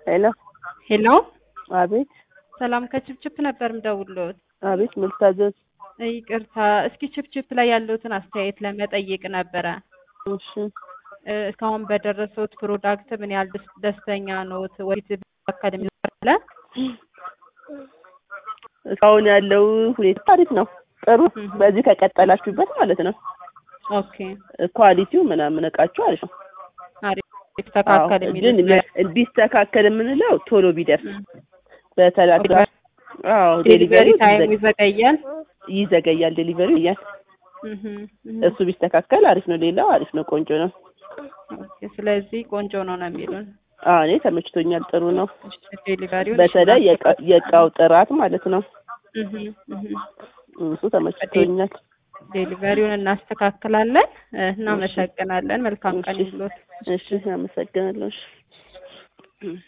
ሄሎ ሄሎ አቤት ሰላም ከችፕችፕ ነበር ምደውልዎት። አቤት ምን ልታዘዝ? ይቅርታ እስኪ ችፕችፕ ላይ ያለውትን አስተያየት ለመጠየቅ ነበረ። እሺ እ፣ እስካሁን በደረሰውት ፕሮዳክት ምን ያህል ደስ- ደስተኛ ኖት? ወይስ አካደሚ አለ? እስካሁን ያለው ሁኔታ አሪፍ ነው፣ ጥሩ። እህ። በዚህ ከቀጠላችሁበት ማለት ነው። ኦኬ ኳሊቲው ምናምን እቃችሁ አሪፍ ነው። አሪፍ የተስተካከለ አዎ፣ የሚሉት ግን ነገር። ቢስተካከል የምንለው ቶሎ ቢደርስ እም። በተላካ አዎ፣ ዴሊቨሪ ዴሊቨሪ ታይሙ ይዘገያል። ይዘገያል። ዴሊቨሪ እያል እህ፣ እህ። እሱ ቢስተካከል አሪፍ ነው። ሌላው አሪፍ ነው፣ ቆንጆ ነው። ኦኬ፣ ስለዚህ ቆንጆ ነው ነው የሚሉን። አዎ፣ እኔ ተመችቶኛል፣ ጥሩ ነው። እሺ፣ ዴሊቨሪውን በተለይ የእቃ- የእቃው ጥራት ማለት ነው። እህ፣ እህ። እሱ ተመችቶኛል። ዴሊቨሪውን እናስተካክላለን። እ፣ እናመሰግናለን። መልካም ቀን እሺ። ይሁንልዎት። እሺ፣ አመሰግናለሁ። እሺ